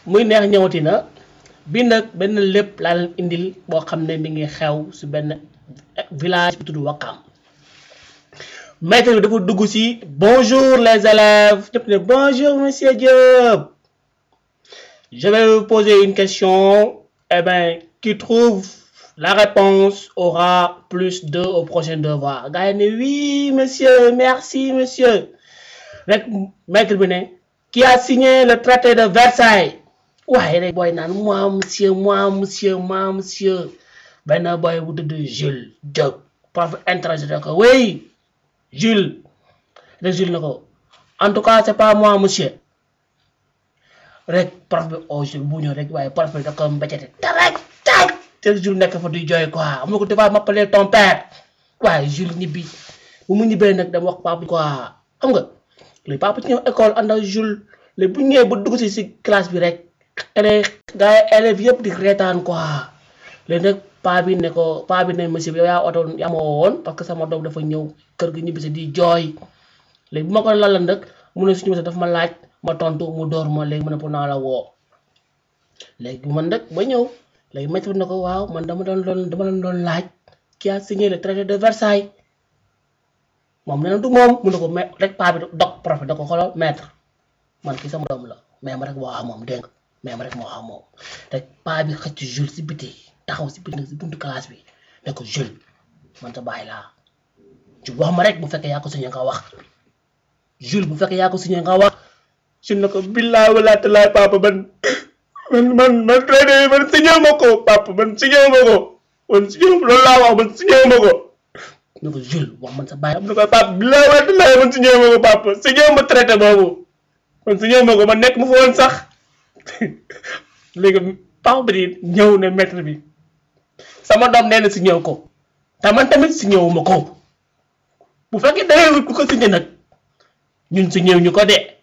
muy neex ñëwati na bi nag benn lépp laa leen indil boo xam ne mi ngi xew si benn village bu tudd Wakam maître bi dafa dugg si bonjour les élèves ñëpp ne bonjour monsieur Diop je vais vous poser une question eh bien qui trouve la réponse aura plus deux au prochain devoir gars yi ne oui monsieur merci monsieur rek maître bi ne qui a signé le traité de Versailles waaye rek booy naan moi monsieur moi monsieur moi monsieur benn booy bu tudd Jules Diop prof interrogé ko oui Jules rek Jules na ko en tout cas c'est pas moi monsieur rek prof bi oh Jules bu ñëw rek waaye prof bi da ko mbéccate taraj taj te Jules nekk fa di jooy quoi am na ko tu vas m'appeler ton père waaye Jules ñibbi bu mu ñibbee nag dama wax papa quoi xam nga léegi papa ci ñëw école ànd ak Jules léegi bu ñëwee ba dugg si si classe bi rek élèves gars yi élèves yëpp di reetaan quoi léegi nag paa bi ne ko paa bi ne monsieur bi yow yaa oto yaa ma woon parce que sama doom dafa ñëw kër gi ñibbi si di jooy léegi bu ma ko lalal nag mu ne suñu monsieur dafa ma laaj ma tontu mu door ma léegi mu ne pour naa la woo léegi man nag ba ñëw léegi maître na ko waaw man dama doon doon dama leen doon laaj qui a signé le traité de Versailles moom nee na du moom mu ne ko mais rek paa bi dog prof da ko xoolal maître man kii sama doom la mais ma rek moo xam moom dégg nga mais ma rek moo xam moom rek paa bi xëcc Jules si biti taxaw si biti si buntu classe bi ne ko Jules man sa bàyyi laa Jules wax ma rek bu fekkee yaa ko signé nga wax Jules bu fekkee yaa ko signé nga wax Jules ne ko billaay wala talaay papa man man man man traité man signé ma ko papa man signé ma ko man signé loolu laa wax man signé ma ko ne ko Jules wax man sa bàyyi am na ko papa billaay wala talaay man signé ma ko papa signé ma traité boobu man signé ma ko man nekk mu fa woon sax léegi papa bi ñëw ne maître bi sama doom nee na si ñëw ko te man tamit si ñëwuma ko bu fekkee da ngay wut ku ko signé nag ñun si ñëw ñu ko de